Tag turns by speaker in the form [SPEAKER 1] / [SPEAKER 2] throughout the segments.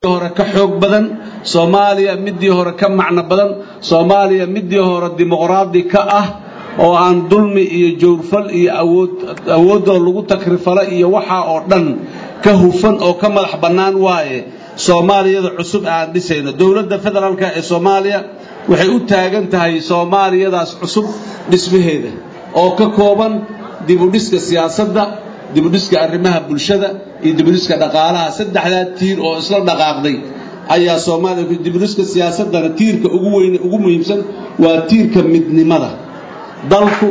[SPEAKER 1] hore ka xoog badan soomaaliya midii hore ka macno badan soomaaliya midii hore dimuqraadi ka ah oo aan dulmi iyo jawrfal iyo awood awoodoo lagu takrifala iyo waxaa oo dhan ka hufan oo ka madax bannaan waaye soomaaliyada cusub aan dhisayno dowladda federaalka ee soomaaliya waxay u taagan tahay soomaaliyadaas cusub dhismaheeda oo ka kooban dibudhiska siyaasadda dibudhiska arrimaha bulshada iyo dibudhiska dhaqaalaha saddexdaa tiir oo isla dhaqaaqday ayaa soomaaliya dibudhiska siyaasaddana tiirka ugu weyne ugu muhiimsan waa tiirka midnimada dalku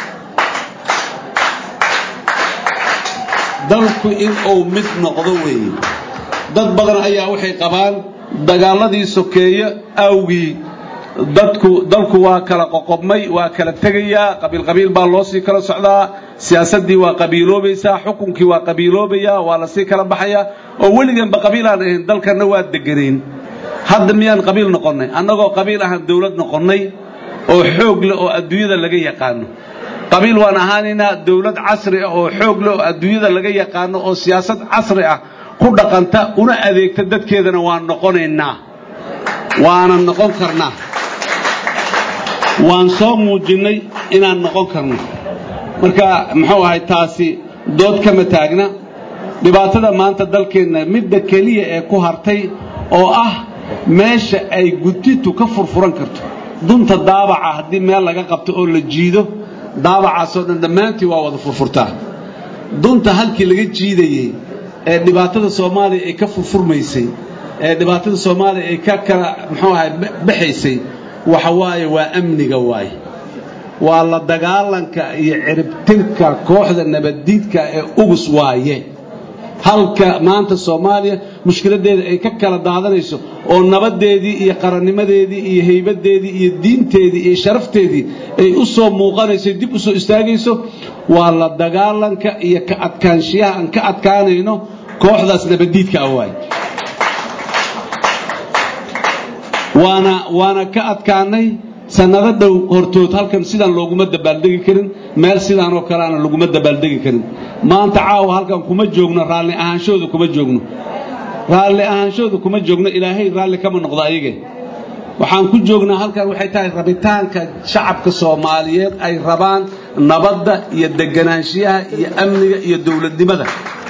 [SPEAKER 1] dalku in uu mid noqdo weeye dad badan ayaa waxay qabaan dagaaladii sokeeye awgii dadku dalku waa kala qoqobmay waa kala tegayaa qabiil qabiil baa loo sii kala socdaa siyaasaddii waa qabiiloobaysaa xukunkii waa qabiiloobayaa waa lasii kala baxayaa oo weliganba qabiil aan ahayn dalkanna waa deganayn hadda miyaan qabiil noqonnay annagoo qabiil ahaan dawlad noqonnay oo xoog leh oo adduunyada laga yaqaano qabiil waan ahaanaynaa dawlad casri ah oo xoog leh oo adduunyada laga yaqaano oo siyaasad casri ah ku dhaqanta una adeegta dadkeedana waan noqonaynaa waana noqon karnaa waan soo muujinnay inaan noqon karno marka muxuu ahay taasi dood kama taagna dhibaatada maanta dalkeenna midda keliya ee ku hartay oo ah meesha ay gutitu ka furfuran karto dunta daabaca haddii meel laga qabto oo la jiido daabacaasoo dhan dhammaantii waa wada furfurtaa dunta halkii laga jiidayey ee dhibaatada soomaaliya ay ka furfurmaysay ee dhibaatada soomaaliya ay ka kala muxuu ahay baxaysay waxa waaye waa amniga waaye waa la dagaalanka iyo ciribtirka kooxda nabaddiidka ee ugus waaye halka maanta soomaaliya mushkiladeeda ay ka kala daadanayso oo nabadeedii iyo qarannimadeedii iyo haybadeedii iyo diinteedii iyo sharafteedii ay u soo muuqanayso dib u soo istaagayso waa la dagaalanka iyo ka adkaanshiyaha aan ka adkaanayno kooxdaas nabaddiidka ah waaye waana waana ka adkaanay sannado dhow hortood halkan sidaan looguma dabaaldegi karin meel sidaanoo kaleana laguma dabaaldegi karin maanta caawa halkan kuma joogno raalli ahaanshooda kuma joogno raalli ahaanshooda kuma joogno ilaahay raalli kama noqdo ayage waxaan ku joognaa halkan waxay tahay rabitaanka shacabka soomaaliyeed ay rabaan nabadda iyo deganaanshiyaha iyo amniga iyo dowladnimada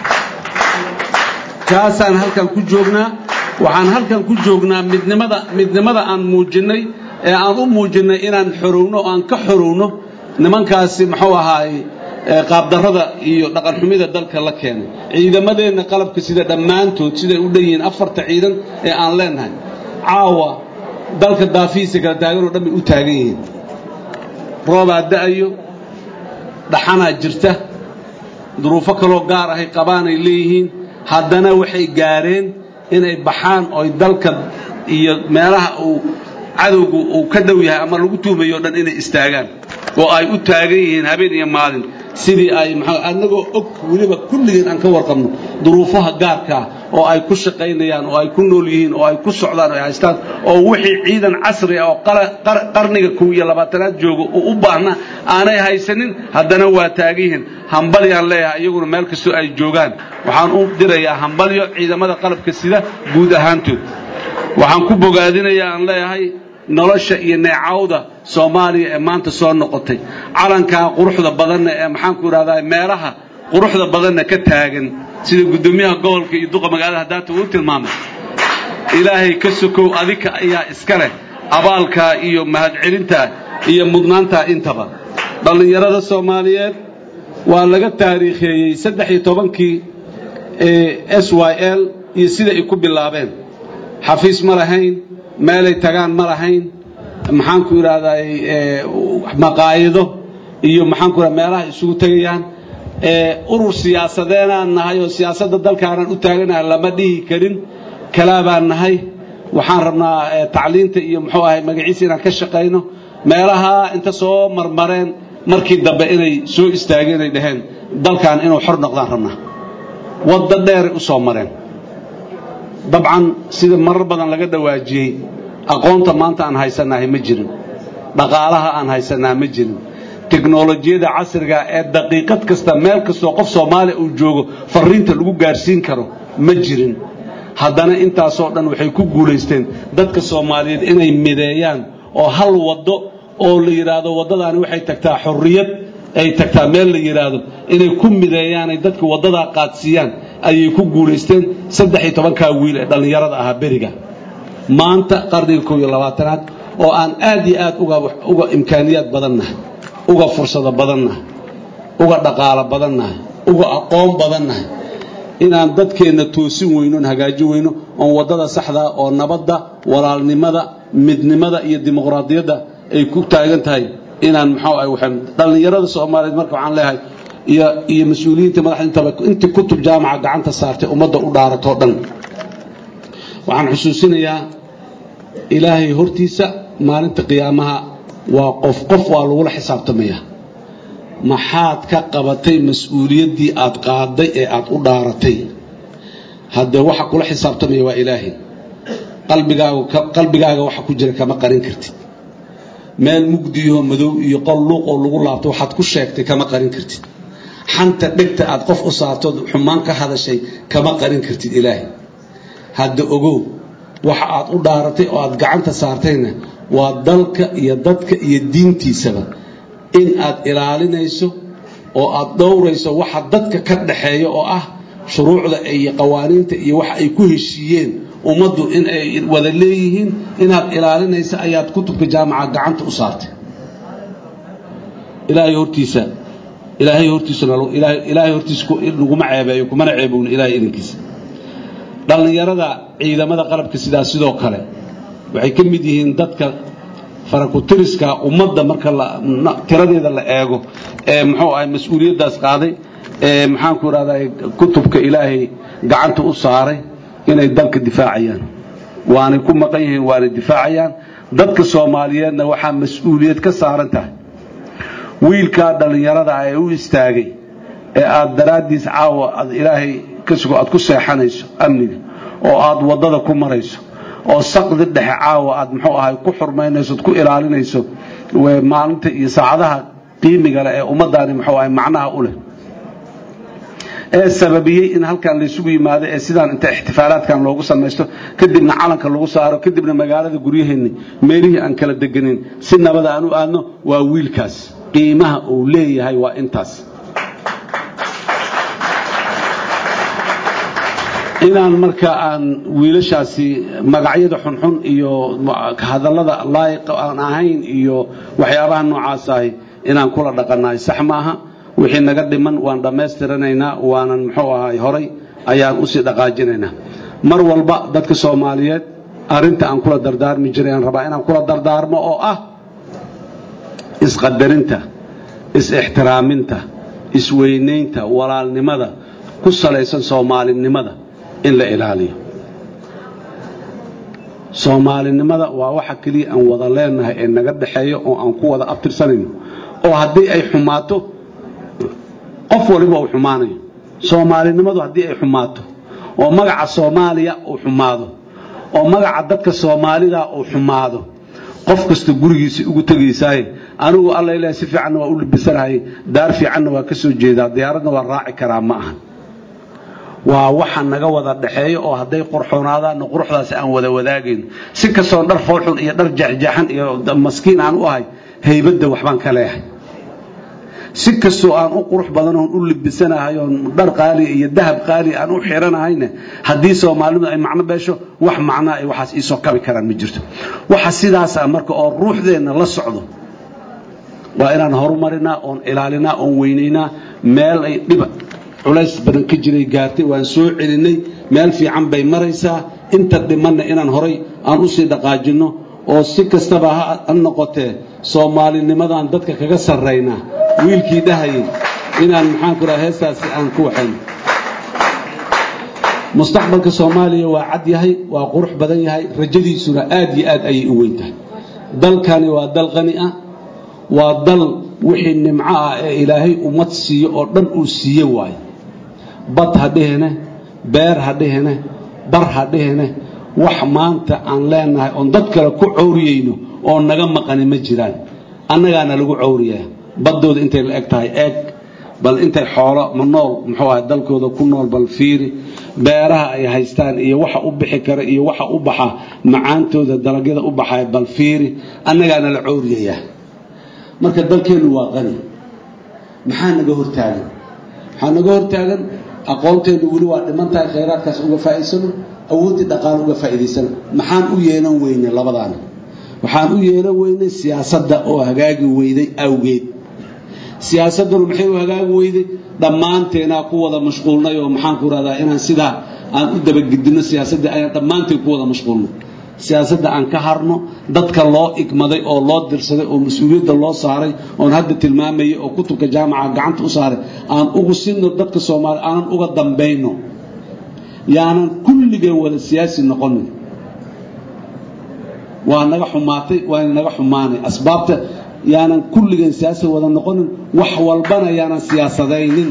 [SPEAKER 1] kaasaan halkan ku joognaa waxaan halkan ku joognaa midnimada midnimada aan muujinnay ee aan u muujinnay inaan xorowno oo aan ka xorowno nimankaasi muxuu ahaay qaabdarrada iyo dhaqanxumida dalka la keenay ciidamadeenna qalabka sida dhammaantood siday u dhan yihiin afarta ciidan ee aan leenahay caawa dalka daafihiisa kala taaganoo dhan bay u taagan yihiin roobaa da'ayo dhaxanaa jirta duruufo kaloo gaar ahay qabaanay leeyihiin haddana waxay gaareen inay baxaan ooy dalka iyo meelaha uu cadowgu uu ka dhow yahay ama lagu tuumayo o dhan inay istaagaan oo ay u taagan yihiin habeen iyo maalin sidii ay maxaa annagoo og weliba kulligeen aan ka warqabno duruufaha gaarkaa oo ay ku shaqaynayaan oo ay ku nool yihiin oo ay ku socdaan oo ay haystaan oo wixii ciidan casri ah oo qarniga kow iyo labaatanaad jooga oo u baahna aanay haysanin haddana waa taagan yihiin hambalyaan leeyahay iyaguna meel kastoo ay joogaan waxaan u dirayaa hambalyo ciidamada qalabka sida guud ahaantood waxaan ku bogaadinayaa aan leeyahay nolosha iyo neecawda soomaaliya ee maanta soo noqotay calankaa quruxda badanna ee maxaanku idhahdaa meelaha quruxda badanna ka taagan sida guddoomiyaha gobolka iyo duqa magaalada haddaata uu tilmaamay ilaahay ka sokow adika ayaa iska leh abaalkaa iyo mahadcelintaa iyo mudnaantaa intaba dhallinyarada soomaaliyeed waa laga taariikheeyey saddex iyo tobankii s y l iyo sida ay ku bilaabeen xafiis ma lahayn meelay tagaan ma lahayn maxaanku idhahdaa maqaayido iyo maxaanku idhahda meelaha isugu tegayaan urur siyaasadeenaan nahay oo siyaasadda dalkaanaan u taaganahay lama dhihi karin kalaabaan nahay waxaan rabnaa tacliinta iyo muxuu ahay magaciisa inaan ka shaqayno meelaha inta soo marmareen markii dambe inay soo istaageen ay dhaheen dalkan inuu xor noqdaan rabnaa wadda dheeray u soo mareen dabcan sida marar badan laga dhawaajiyey aqoonta maanta aan haysanahay ma jirin dhaqaalaha aan haysanaa ma jirin teknolojiyada casriga ee daqiiqad kasta meel kastoo qof soomaaliya uu joogo fariinta lagu gaarsiin karo ma jirin haddana intaasoo dhan waxay ku guulaysteen dadka soomaaliyeed inay mideeyaan oo hal waddo oo la yidhaahdo waddadaani waxay tagtaa xorriyad ay tagtaa meel la yidhaahdo inay ku mideeyaanay dadka waddadaa qaadsiiyaan ayay ku guulaysteen saddex iyo tobankaa wiil ee dhallinyarada ahaa beriga maanta qarniga kow iyo labaatanaad oo aan aad iyo aad uga imkaaniyaad badannahay uga fursado badannahay uga dhaqaalo badannahay uga aqoon badannahay inaan dadkeenna toosin weyno on hagaajin weyno oon waddada saxdaa oo nabadda walaalnimada midnimada iyo dimuqraadiyadda ay ku taagan tahay inaan muxuu ah waxaan dhallinyarada soomaaliyeed marka waxaan leeyahay iyo iyo mas-uuliyiinta madaxda intaba intii kutub jaamaca gacanta saartay ummadda u dhaaratoo dhan waxaan xusuusinayaa ilaahay hortiisa maalinta qiyaamaha waa qof qof waa lagula xisaabtamaya maxaad ka qabatay mas-uuliyaddii aad qaaday ee aad u dhaaratay haddee waxa kula xisaabtamaya waa ilaahay qalbigaaga qalbigaaga waxa ku jira kama qarin kartid meel mugdiyaho madow iyo qol luuq oo lagu laabto waxaad ku sheegtay kama qarin kartid xanta dhegta aad qof u saartood xumaan ka hadashay kama qarin kartid ilaahay hadda ogow waxa aad u dhaaratay oo aad gacanta saartayna waa dalka iyo dadka iyo diintiisaba in aad ilaalinayso oo aad dhowrayso waxa dadka ka dhaxeeya oo ah shuruucda iyo qawaaniinta iyo waxa ay ku heshiiyeen ummaddu in ay wada leeyihiin inaad ilaalinaysa ayaad kutubka jaamaca gacanta u saartay ilaahay hortiisa ilaahay hortiisuna ilaahay hortiisa laguma ceebeeyo kumana ceebowna ilaahay idinkiisa dhallinyarada ciidamada qalabka sidaa sidoo kale waxay ka mid yihiin dadka farakutiriska ummadda marka tiradeeda la eego ee muxuu ahay mas-uuliyaddaas qaaday ee maxaanku idhahdaa kutubka ilaahay gacanta u saaray inay dalka difaacayaan waanay ku maqan yihiin waanay difaacayaan dadka soomaaliyeedna waxaa mas-uuliyad ka saaran tahay wiilkaa dhallinyarada ah ee u istaagay ee aad daraaddiis caawa aad ilaahay ka sugo aad ku seexanayso amniga oo aad waddada ku marayso oo saqdi dhexe caawa aad muxuu ahay ku xurmaynayso od ku ilaalinayso maalinta iyo saacadaha qiimiga leh ee ummaddaani muxuu ahay macnaha u leh ee sababiyey in halkan laysugu yimaado ee sidaan inta ixtifaalaadkan loogu samaysto kadibna calanka lagu saaro kadibna magaalada guryaheenni meelihii aan kala deganin si nabada aan u aadno waa wiilkaas qiimaha uu leeyahay waa intaas inaan marka aan wiilashaasi magacyada xunxun iyo hadallada laayiq aan ahayn iyo waxyaabaha noocaas ahi inaan kula dhaqannahay sax maaha wixii naga dhiman waan dhammaystiranaynaa waanan muxuu ahay horay ayaan usii dhaqaajinaynaa mar walba dadka soomaaliyeed arrinta aan kula dardaarmi jiray aan rabaa inaan kula dardaarmo oo ah isqadarinta is-ixtiraaminta isweynaynta walaalnimada ku salaysan soomaalinimada in la ilaaliyo soomaalinimada waa waxa keliya aan wada leenahay ee naga dhaxeeyo oo aan ku wada abtirsanayno oo haddii ay xumaato qof waliba uu xumaanayo soomaalinimadu haddii ay xumaato oo magaca soomaaliya uu xumaado oo magaca dadka soomaalida uu xumaado qof kasta gurigiisa ugu tegaysaaye anigu alla ilaah si fiicanna waa u libisanahay daar fiicanna waa ka soo jeedaa diyaaradna waa raaci karaa ma ahan waa waxa naga wada dhaxeeyo oo hadday qurxoonaadaanna quruxdaasi aan wada wadaagayno si kastoon dhar foolxun iyo dhar jeexjeexan iyo maskiin aan u ahay haybadda waxbaan ka leehay si kastoo aan u qurux badanoon u libisanahay oon dhar qaaliya iyo dahab qaaliya aan u xiranahayna haddii soomaalidu ay macno beesho wax macnaa ay waxaas iisoo kabi karaan ma jirto waxa sidaasa marka oo ruuxdeenna la socdo waa inaan horumarinaa oon ilaalinaa oon weynaynaa meel ay dhiba culays badan ka jiray gaartay waan soo celinay meel fiican bay maraysaa inta dhimanna inaan horay aan usii dhaqaajinno oo si kastaba ha noqotee soomaalinimadaan dadka kaga sarraynaa wiilkii dhahayay inaan maxaanku raha heestaasi aan ku waxayno mustaqbalka soomaaliya waa cad yahay waa qurux badan yahay rajadiisuna aad iyo aad ayay u weyn tahay dalkani waa dal qani ah waa dal wixii nimco ah ee ilaahay ummad siiyo oo dhan uu siiye waayo bad ha dhihine beer ha dhihine bar ha dhihine wax maanta aan leenahay oon dad kale ku cowriyayno oo naga maqani ma jiraan annagaana lagu cowriyaa baddooda intay la eg tahay eeg bal intay xoolo ma nool muxuu ahay dalkooda ku nool bal fiiri beeraha ay haystaan iyo waxa u bixi kara iyo waxa u baxa macaantooda dalagyada u baxaya bal fiiri annagaana la cooriyayaa marka dalkeennu waa qani maxaa naga hortaagan maxaa naga hortaagan aqoonteennu weli waa dhiman tahay khayraadkaas uga faa'iidsano awooddii dhaqaale uga faa'iidaysano maxaan u yeelan weynay labadaana waxaan u yeelan weynay siyaasadda oo hagaagi weyday awgeed siyaasadduna maxay u hagaagi weyday dhammaanteenaa ku wada mashquulnay oo maxaan ku rahdaa inaan sidaa aan u dabagedino siyaasadda ayaan dhammaanteen ku wada mashquulnay siyaasadda aan ka harno dadka loo igmaday oo loo dirsaday oo mas-uuliyadda loo saaray oon hadda tilmaamayay oo kutubka jaamaca gacanta u saaray aan ugu sinno dadka soomaaliya aanan uga dambayno yaanan kulligeen wada siyaasi noqonin waa naga xumaatay waana naga xumaanay asbaabta yaanan kulligeen siyaasi wada noqonin wax walbana yaanan siyaasadaynin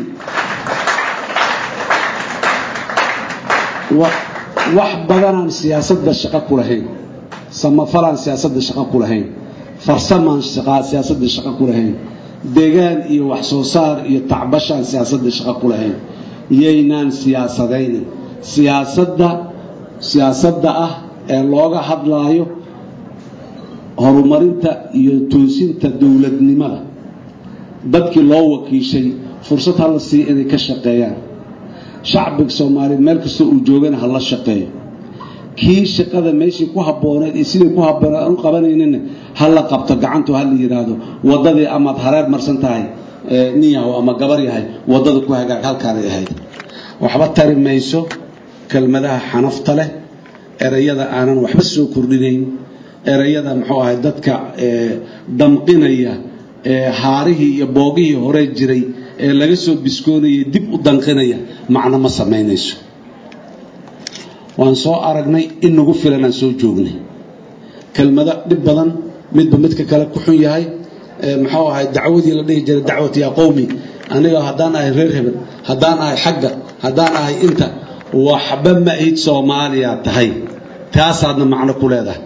[SPEAKER 1] wax badanaan siyaasadda shaqo ku lahayn samafalaan siyaasadda shaqo ku lahayn farsamaan siyaasadda shaqo ku lahayn degaan iyo wax soo saar iyo tacbashaan siyaasadda shaqo ku lahayn yaynaan siyaasadaynin siyaasadda siyaasadda ah ee looga hadlaayo horumarinta iyo toosinta dowladnimada dadkii loo wakiishay fursad hala siiya inay ka shaqeeyaan shacbiga soomaaliyeed meel kastoo uu joogana ha la shaqeeyo kii shaqada meeshii ku habbooneed iyo sidii ku habbooneed aan u qabanaynina ha la qabto gacantu ha la yidhaahdo waddadii amaad hareer marsan tahay nin yahow ama gabar yahay waddada ku hagaag halkaanay ahayd waxba tari mayso kelmadaha xanafta leh erayada aanan waxba soo kordhinayn erayada muxuu ahay dadka damqinaya haarihii iyo boogihii hore jiray ee laga soo biskoonayay dib u danqinaya macno ma samaynayso waan soo aragnay in nagu filan aan soo joognay kelmado dhib badan midba midka kale ku xun yahay muxuu ahay dacwadii la dhihi jiray dacwat yaa qowmi aniga haddaan ahay reer hebel haddaan ahay xagga haddaan ahay inta waxba ma ayd soomaaliya tahay taasaadna macno ku leedahay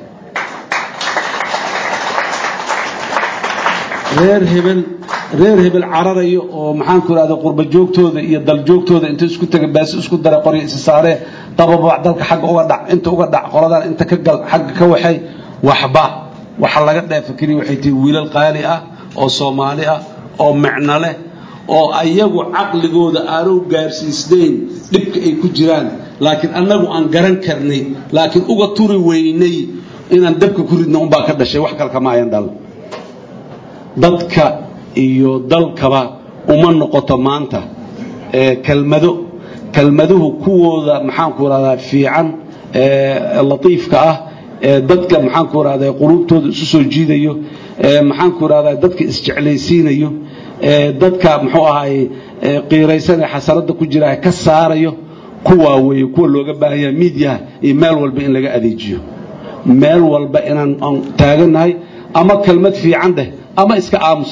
[SPEAKER 1] reer hebel reer hebel cararayo oo maxaan ku ihahda qurba joogtooda iyo dal joogtooda inta isku taga baasi isku dara qoryo isa saaree dababac dalka xagga uga dhac inta uga dhac qoladan inta ka gal xagga ka waxay waxba waxa laga dheefa keliya waxay tihi wiilal qaali ah oo soomaali ah oo micno leh oo ayagu caqligooda aanu gaarsiisnayn dhibka ay ku jiraan laakiin annagu aan garan karnay laakiin uga turi weynay inaan dabka ku ridna unbaa ka dhashay wax kale kama ayan dhal dadka iyo dalkaba uma noqoto maanta kelmado kelmaduhu kuwooda maxaanku rahdaa fiican latiifka ah dadka maxaanku rahdaa quluubtooda isu soo jiidayo maxaanku rahdaa dadka isjeclaysiinayo dadka muxuu ahaay qiiraysan ee xasaradda ku jira ka saarayo kuwaa weeye kuwa looga baahan yaha miidyaha iyo meel walba in laga adeejiyo meel walba inaan aan taagannahay ama kelmad fiican dheh ama iska aamus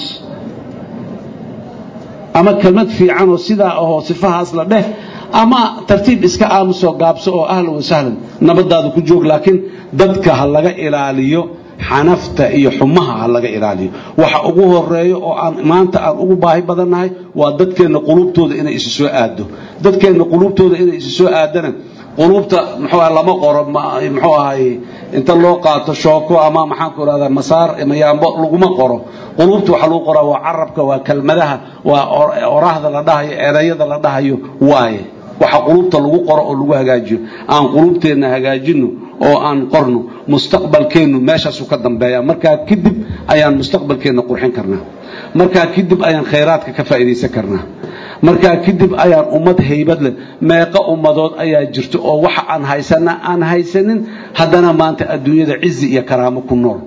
[SPEAKER 1] ama kelmad fiican oo sidaa ahoo sifahaas la dheh ama tartiib iska aamusoo gaabso oo ahlan wa sahlan nabadaada ku joog laakiin dadka ha laga ilaaliyo xanafta iyo xumaha ha laga ilaaliyo waxa ugu horeeyo oo aan maanta aan ugu baahi badannahay waa dadkeenna quluubtooda inay isu soo aado dadkeenna quluubtooda inay isu soo aadana quluubta muxuu ah lama qoro muxuu ahay inta loo qaato shooko ama maxaan ku rahdaa masaar mayaambo laguma qoro quluubta waxaa lagu qoraa waa carabka waa kelmadaha waa oraahda la dhahayo erayada la dhahayo waaye waxa quluubta lagu qoro oo lagu hagaajiyo aan quluubteenna hagaajino oo aan qorno mustaqbalkeennu meeshaasu ka dambeeya markaa kadib ayaan mustaqbalkeenna qurxin karnaa markaa kadib ayaan khayraadka ka faa'iidaysan karnaa markaa kadib ayaan ummad haybad leh meeqo ummadood ayaa jirto oo waxa aan haysana aan haysanin haddana maanta adduunyada cizi iyo karaamo ku nool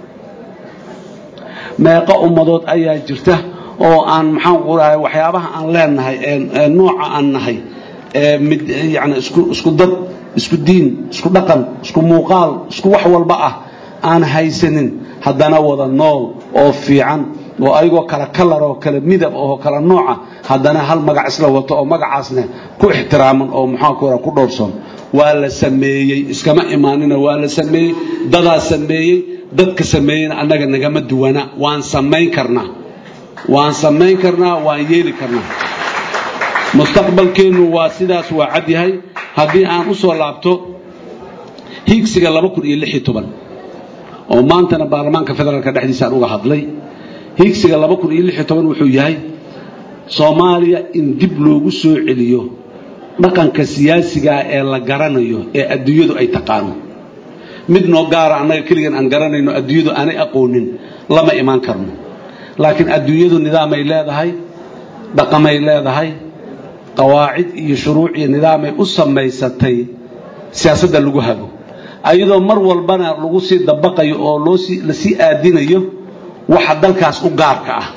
[SPEAKER 1] meeqo ummadood ayaa jirta oo aan maxaan ku rahay waxyaabaha aan leenahay ee nooca aan nahay ee mid yani isku isku dad isku diin isku dhaqan isku muuqaal isku wax walba ah aan haysanin haddana wada nool oo fiican oo ayagoo kala kalar oo kala midab oo kala nooca haddana hal magac isla wato oo magacaasna ku ixtiraaman oo maxaanku ra ku dhowrsoon waa la sameeyey iskama imaanina waa la sameeyey dadaa sameeyey dadka sameeyeyna annaga nagama duwana waan samayn karnaa waan samayn karnaa waan yeeli karnaa mustaqbalkeennu waa sidaas waa cad yahay haddii aan u soo laabto hiigsiga laba kun iyo lix iyo toban oo maantana baarlamaanka federaalka dhexdiisa aan uga hadlay hiigsiga laba kun iyo lix iyo toban wuxuu yahay soomaaliya in dib loogu soo celiyo dhaqanka siyaasigaa ee la garanayo ee adduunyadu ay taqaano mid noo gaara annaga keligan aan garanayno adduunyadu aanay aqoonin lama imaan karno laakiin adduunyadu nidaamay leedahay dhaqamay leedahay qawaacid iyo shuruuc iyo nidaamay u samaysatay siyaasadda lagu hago ayadoo mar walbana lagu sii dabaqayo oo loosii lasii aadinayo waxa dalkaas u gaarka ah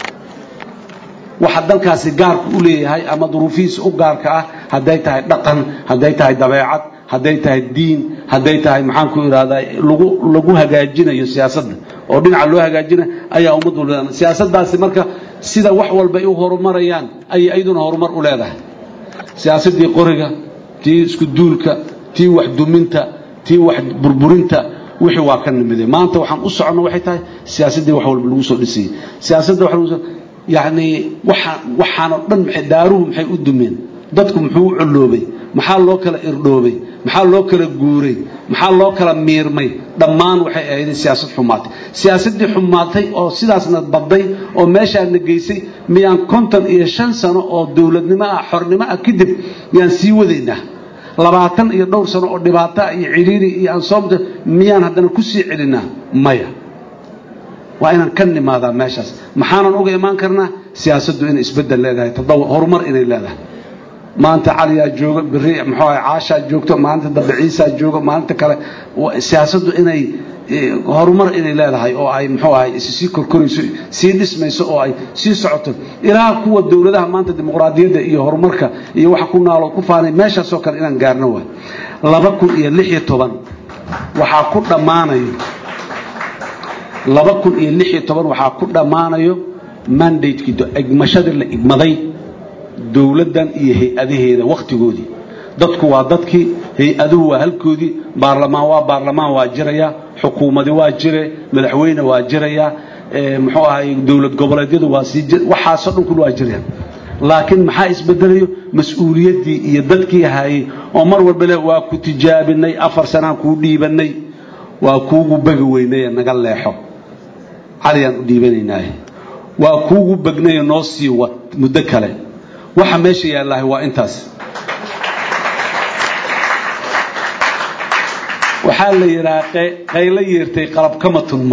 [SPEAKER 1] waxa dalkaasi gaarka u leeyahay ama duruufihiisa u gaarka ah hadday tahay dhaqan hadday tahay dabeecad hadday tahay diin hadday tahay maxaan ku ihahdaa lagu lagu hagaajinayo siyaasadda oo dhinaca loo hagaajinayo ayaa ummaddu leedahay siyaasaddaasi marka sida wax walba ay u horumarayaan ayay iyaduna horumar u leedahay siyaasaddii qoriga tii isku duulka tii wax duminta tii wax burburinta wixii waa ka nimiday maanta waxaan u soconno waxay tahay siyaasaddii wax walba lagu soo dhisayay siyaasadda wax lagu soo yacni waxa waxaanoo dhan maxay daaruhu maxay u dumeen dadku muxuu u colloobay maxaa loo kala irdhoobay maxaa loo kala guuray maxaa loo kala miirmay dhammaan waxay ahayd siyaasad xumaatay siyaasaddii xumaatay oo sidaasna badday oo meeshaana geysay miyaan konton iyo shan sano oo dowladnimo ah xornimo ah kadib miyaan sii wadaynaa labaatan iyo dhowr sano oo dhibaato iyo cidhiiri iyo ansoomta miyaan haddana ku sii celinaa maya waa inaan ka nimaadaa meeshaas maxaanan uga imaan karnaa siyaasaddu inay isbeddel leedahay tadaw horumar inay leedahay maanta caliyaa jooga beri muxuu ahay caashaa joogto maalinta dambe ciisaa jooga maalinta kale siyaasaddu inay horumar inay leedahay oo ay muxuu ahay sii korkorayso sii dhismayso oo ay sii socoto ilaa kuwa dowladaha maanta dimuqraadiyadda iyo horumarka iyo waxa ku naalood ku faanay meeshaasoo kale inaan gaarno waay laba kun iyo lix iyo toban waxaa ku dhammaanayo laba kun iyo lix iyo toban waxaa ku dhammaanayo mandatekii igmashadii la igmaday dowladdan iyo hay-adaheeda wakhtigoodii dadku waa dadkii hay-aduhu waa halkoodii baarlamaan waa baarlamaan waa jiraya xukuumadi waa jire madaxweyne waa jiraya muxuu ahay dowlad goboleedyadu waa sii waxaasoo dhan kul waa jirayaan laakiin maxaa isbedelayo mas-uuliyaddii iyo dadkii hayay oo mar walba le waa ku tijaabinay afar sanaan kuu dhiibanay waa kuugu begi weynaye naga leexo caliyaan u dhiibanaynaaye waa kuugu begnaye noo sii wad muddo kale waxa meesha yaallahay waa intaas waxaa la yidhaha qaylo yeertay qalab kama tunmo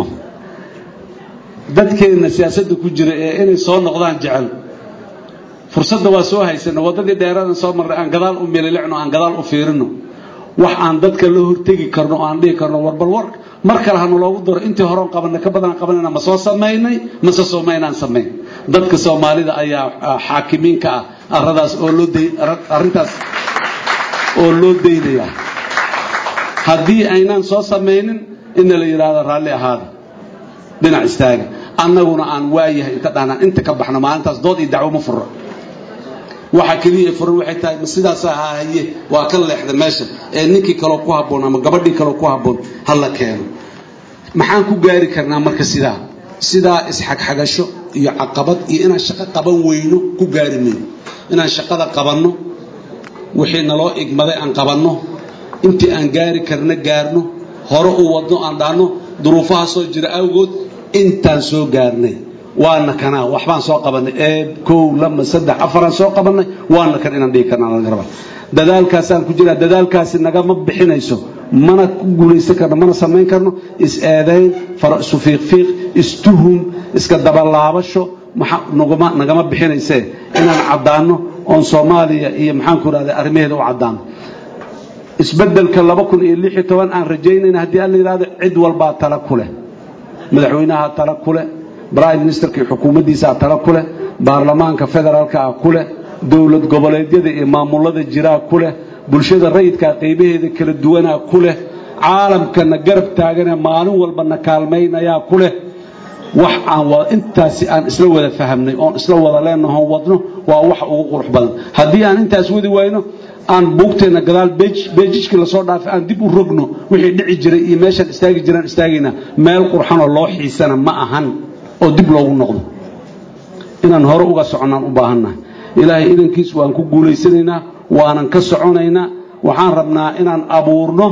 [SPEAKER 1] dadkeenna siyaasadda ku jira ee inay soo noqdaan jecel fursadda waa soo haysana waddadii dheeradan soo marray aan gadaal u mililicno aan gadaal u fiirino wax aan dadka la hortegi karno oo aan dhihi karno warbal war mar kale hanu loogu daro intii horeon qabanay ka badan qabanayna ma soo samaynay mase soomaynaan samayn dadka soomaalida ayaa xaakimiinka ah aradaas oo loo day arrintaas oo loo daynayaa haddii aynaan soo samaynin inna la yidhaahdo raalli ahaada dhinac istaaga annaguna aan waayahay inta dhahnaan inta ka baxno maalintaas dood iyo dacwo ma furro waxa keliya furan waxay tahay ma sidaasa hahaye waa ka leexda meesha ee ninkii kaloo ku habboon ama gabadhii kaloo ku habboon ha la keeno maxaan ku gaari karnaa marka sidaa sidaa isxagxagasho iyo caqabad iyo inaan shaqo qaban weyno ku gaari mayno inaan shaqada qabanno wixii naloo igmaday aan qabanno intii aan gaari karna gaarno hore u wadno aan dhahno duruufaha soo jira awgood intaan soo gaarnay waana kanaa waxbaan soo qabanay ee kow lama saddex afaraan soo qabanay waana kan inaan dhihi karna laga rabaa dadaalkaasaan ku jiraa dadaalkaasi nagama bixinayso mana ku guulaysan karno mana samayn karno is-eedayn faro isu fiiqfiiq istuhum iska dabalaabasho nagama nagama bixinaysee inaan caddaanno oon soomaaliya iyo maxaan ku ihahda arrimaheeda u caddaano isbeddelka laba kun iyo lix iyo toban aan rajaynayna haddii aan la yidhahdo cid walbaa tala ku leh madaxweynaha tala ku leh prime ministerka iyo xukuumaddiisaa tala ku leh baarlamaanka federaalka ah ku leh dowlad goboleedyada iyo maamulada jiraa ku leh bulshada rayidkaa qaybaheeda kala duwanaa ku leh caalamkana garab taaganee maalin walbana kaalmaynayaa ku leh wax aan intaasi aan isla wada fahamnay oon isla wada leenaho wadno waa wax ugu qurux badan haddii aan intaas wadi wayno aan buugteenna gadaal beejijkii lasoo dhaafay aan dib u rogno wixii dhici jiray iyo meeshaan istaagi jiraan istaagaynaa meel qurxanoo loo xiisana ma ahan oo dib loogu noqdo inaan hore uga soconnaan u baahannahay ilaahay idankiis waan ku guulaysanaynaa waanan ka soconaynaa waxaan rabnaa inaan abuurno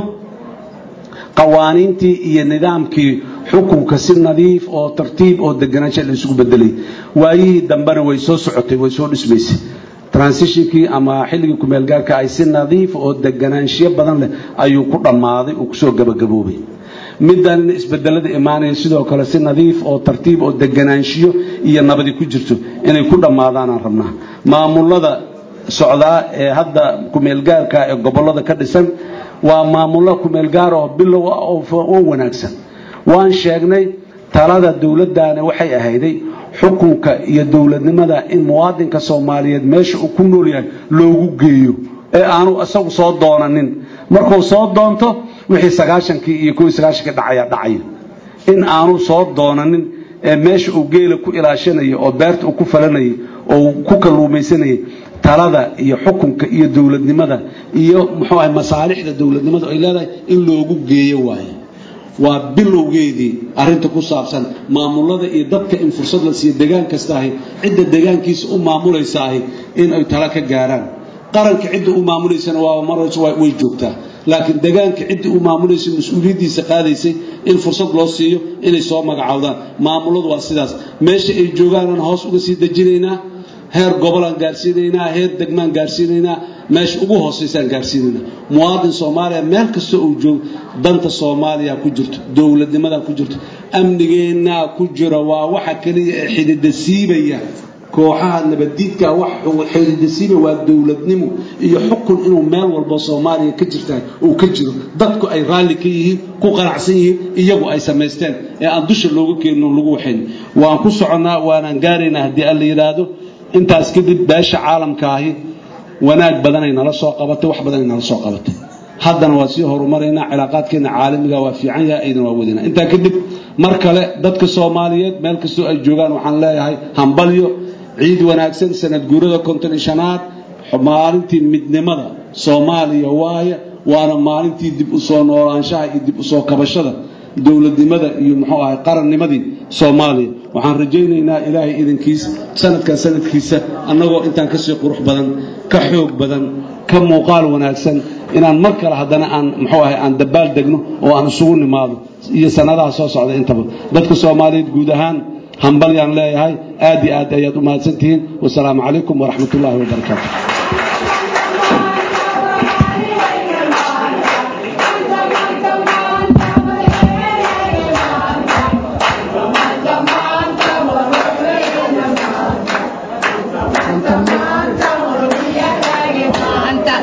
[SPEAKER 1] qawaaniintii iyo nidaamkii xukunka si nadiif oo tartiib oo deganaansha la isugu bedelay waayihii dambena way soo socotay way soo dhismaysay transitionkii ama xilligii kumeelgaarka ay si nadiif oo deganaanshiyo badan leh ayuu ku dhammaaday uu kusoo gabagaboobay middan isbedelada imaanaya sidoo kale si nadiif oo tartiib oo deganaanshiyo iyo nabadi ku jirto inay ku dhammaadaanaan rabnaa maamulada socdaa ee hadda kumeelgaarka ee gobollada ka dhisan waa maamullo kumeelgaar oo bilow ah oo wanaagsan waan sheegnay talada dowladdaana waxay ahayday xukunka iyo dowladnimada in muwaadinka soomaaliyeed meesha uu ku nool yahay loogu geeyo ee aanu isagu soo doonanin markuu soo doonto wixii sagaashankii iyo kuwii sagaashankii dhacaya dhacaya in aanu soo doonanin ee meesha uu geela ku ilaashanayay oo beerta uu ku falanayay oo ku kalluumaysanayay talada iyo xukunka iyo dowladnimada iyo muxuu ahay masaalixda dowladnimada ay leedahay in loogu geeyo waaye waa bilowgeedii arinta ku saabsan maamulada iyo dadka in fursad la siiyo degaan kasta ahi cidda degaankiisa u maamulaysa ahi in ay tala ka gaaraan qaranka cidda u maamulaysana waa marayso way joogtaa laakiin degaanka cidda u maamulaysa mas-uuliyaddiisa qaadaysay in fursad loo siiyo inay soo magacaawdaan maamuladu waa sidaas meesha ay joogaanaan hoos uga sii dejinaynaa heer gobolaan gaarsiinaynaa heer degmaan gaarsiinaynaa meesha ugu hoosaysaan gaarsiinaynaa muwaadin soomaaliya meel kasta uu joogo danta soomaaliya ku jirto dowladnimadaa ku jirto amnigeennaa ku jira waa waxa keliya ee xidida siibaya kooxaha nabaddiidka wax xidida siibaya waa dowladnimo iyo xukun inuu meel walbo soomaaliya ka jirtahay uu ka jiro dadku ay raalli ka yihiin ku qanacsan yihiin iyagu ay samaysteen ee aan dusha looga keenino lagu waxayn waan ku soconnaa waanaan gaaraynaa haddii alla yidhaahdo intaas kadib beesha caalamka ahi wanaag badanay nala soo qabatay wax badanay nala soo qabatay haddana waa sii horumaraynaa cilaaqaadkeena caalamiga waa fiican yahay aydan waa wadina intaa kadib mar kale dadka soomaaliyeed meel kastoo ay joogaan waxaan leeyahay hambalyo ciid wanaagsan sanad guurada konton iyo shanaad maalintii midnimada soomaaliya waaye waana maalintii dib u soo noolaanshaha iyo dib u soo kabashada dowladnimada iyo muxuu ahay qarannimadii soomaaliya waxaan rajaynaynaa ilaahay idankiis sanadkan sanadkiisa annagoo intaan kasii qurux badan ka xoog badan ka muuqaal wanaagsan inaan mar kale haddana aan muxuu ahay aan dabaal degno oo aan isugu nimaado iyo sanadaha soo socda intaba dadka soomaaliyeed guud ahaan hambalyaan leeyahay aad iyo aad ayaad u mahadsantihiin wasalaamu calaykum waraxmat ullaahi wabarakaatu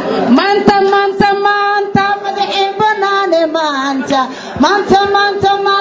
[SPEAKER 2] maanta maanta maanta madaxii banaane maanta maanta maanta